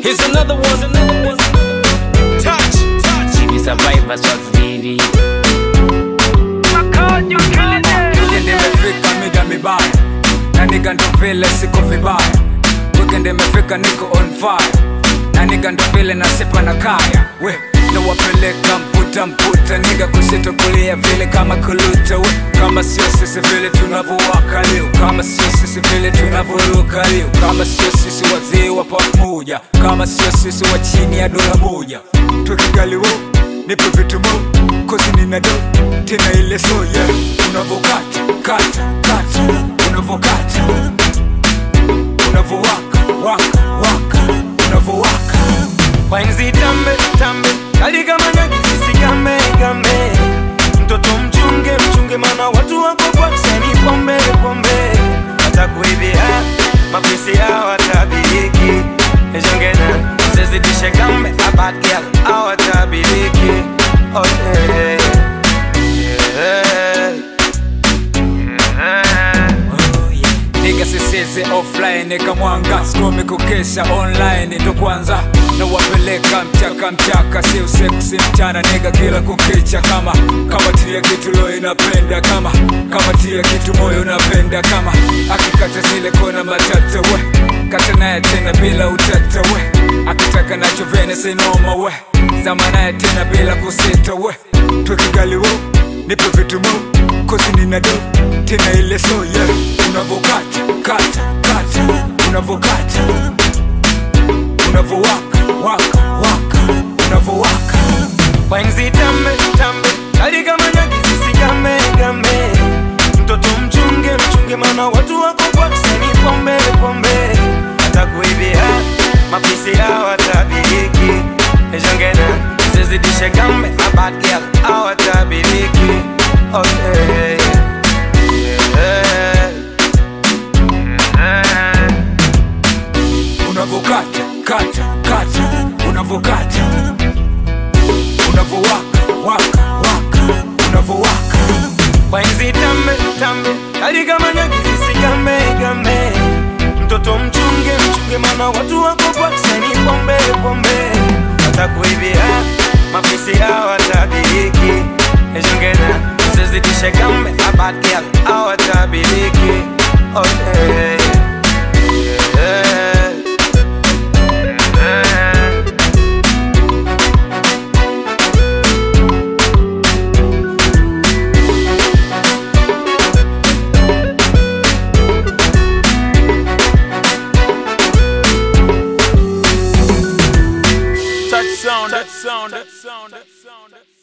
Here's another one, another one. Touch, touch. TV Survivor Swazilili Weekend imefika mida mibaya na niga ndo vile siko vibaya Weekend imefika niko on fire na niga ndo vile nasipa na kaya we nawapeleka mputa mputa niga kusito kulia vile kama kuluta we kama sio sisi vile tunavyowaka leo kama sio sisi vile tunavyoruka leo kama sio sisi wazee wa pamoja kama sio sisi wa chini ya dola moja tukigaliwo nipe vitu mo kozi nina do tena ile so yeah unavokata kata kata unavokata unavowaka waka waka unavowaka Wainzi tambe tambe kali kama nyagi sisi game game mtoto mchunge mchunge mana watu wako kwa kuseni pombe pombe watakuibia mafisi yao watabiriki ejongena zezidishe gambe a bad girl awatabiriki oh, yeah. Yeah. Yeah. niga siseze offline kamwanga skomi kukesha online ndo kwanza na wapeleka mchaka mchaka sio seksi mchana niga kila kukicha kama kama tia kitu lo inapenda kama kama tia kitu moyo unapenda kama akikata zile kona matata we kata naye tena bila utata we akitaka nacho vene sinoma we zama naye tena bila kusita we twekigaliwo nipe vitu mo kozi nina do tena ile so yeah unavokata kata kata unavokata unavowaka waka waka unavowaka Wainzi tambe tambe kali kama nyagi sisi game game mtoto mchunge mchunge mana watu wako kwa kuseni pombe pombe atakuibia mafisi yao watabiriki ejongena zizidishe gambe a bad girl awatabiriki oh, yeah. Yeah. Yeah. unavokata kata kata unavokata unavowaka waka waka unavowaka Wainzi tambe tambe kali kama nyagi sisi game game mtoto mchunge mchunge mana watu wako kwa kuseni pombe pombe watakuibia mafisi yao watabiriki ejongena zizidishe gambe a bad girl awatabiriki oh, yeah. Yeah. Yeah. Touch sound, touch sound, touch sound, touch sound.